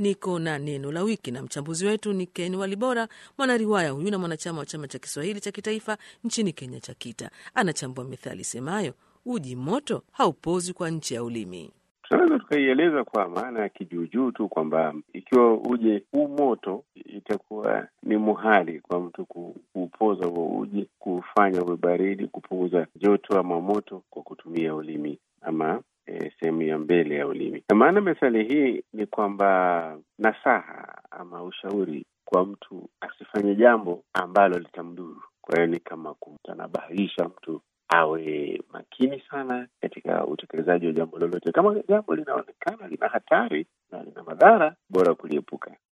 niko na neno la wiki, na mchambuzi wetu ni Ken Walibora, mwanariwaya huyu na mwanachama wa chama cha Kiswahili cha kitaifa nchini Kenya cha KITA. Anachambua methali semayo uji moto haupozi kwa nchi ya ulimi. Tunaweza tukaieleza kwa maana ya kijuujuu tu kwamba ikiwa uje huu moto, itakuwa ni muhali kwa mtu kuupoza huo uji, kufanya uwe baridi, kupunguza joto ama moto kwa kutumia ulimi ama e, sehemu ya mbele ya ulimi. Na maana methali hii ni kwamba nasaha ama ushauri kwa mtu asifanye jambo ambalo litamdhuru. Kwa hiyo ni kama kumtanabahisha mtu awe makini sana katika utekelezaji wa jambo lolote. Kama jambo linaonekana lina hatari na lina madhara, bora kuliepuka.